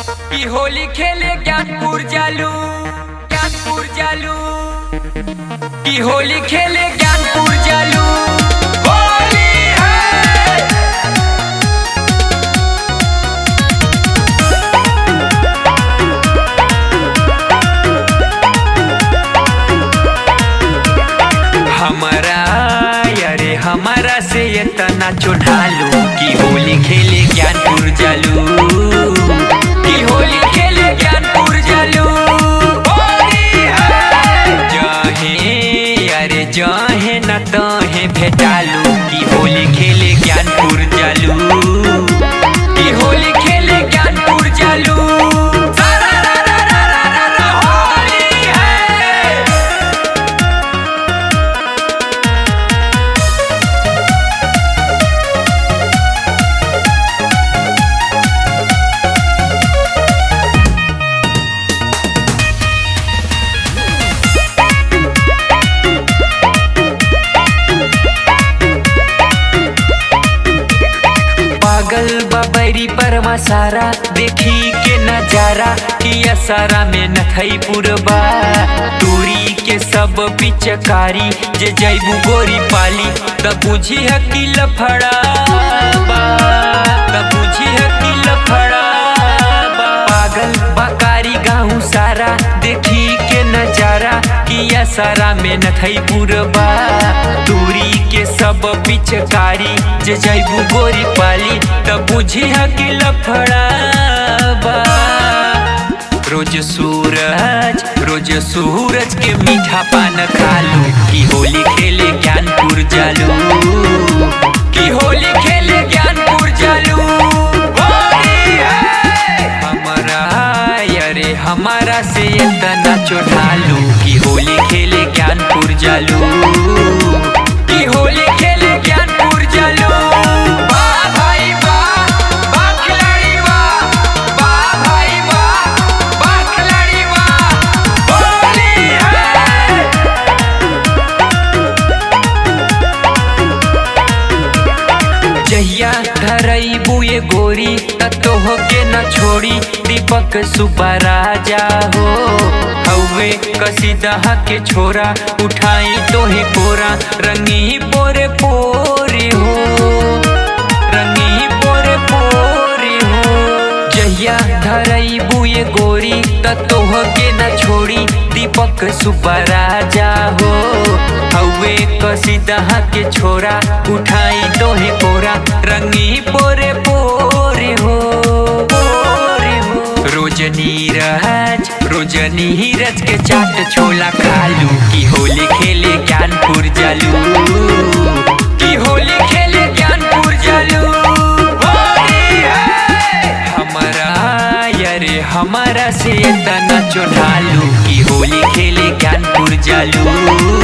की होली खेले ज्ञानपुर जालू ज्ञानपुर जालू की होली खेले ज्ञानपुर जालू होली है हमारा अरे हमारा से इतना चुनालू की होली खेले ज्ञानपुर जालू की होली खेले ज्ञानपुर जालू होली है जहे अरे जहे न तहे भेटालू की होली खेले ज्ञानपुर जालू की होली खेले ज्ञानपुर जालू सारा रा रा रा रा रा रा होली है पागल बबरी परमा सारा देखी के नजारा किया सारा में नथई पुरबा दूरी के सब पिचकारी जे जैबू गोरी पाली तब बुझी है कि लफड़ा बा तब बुझी है कि लफड़ा बा पागल बकारी गाँव सारा देखी के नजारा किया सारा में नथई पुरबा दूरी के सब पिचकारी जे जैबू गोरी पाली तब बुझी है कि लफड़ा बा रोज सूरज रोज सूरज के मीठा पान खालू की होली खेले ज्ञानपुर जालू की होली खेले ज्ञानपुर जालू होली है हमारा अरे हमारा से इतना चढ़ालू की होली खेले ज्ञानपुर जालू की होली खेले ज्ञानपुर जालू वाह भाई वाह वाह खिलाड़ी वाह वाह भाई वाह वाह खिलाड़ी वाह होली है जहिया धरई बुए गोरी ततोह के न छोड़ी दीपक सुबह राजा हो हवे कसीदहा के छोरा उठाई तोहे कोरा रंगी पोरे पोरे हो रंगी पोरे पोरे हो जहिया धरई बुए गोरी ततोह के न छोड़ी दीपक सुबह राजा हो हवे कसीदहा के छोरा उठाई तोहे कोरा रंगी पोरे पोरे हो पोरे हो रोज नीरज रोज नीरज के चाट छोला खालू की होली खेले ज्ञानपुर जालू की होली खेले ज्ञानपुर जालू होली है हमारा अरे हमारा से इतना चढ़ालू की होली खेले ज्ञानपुर जालू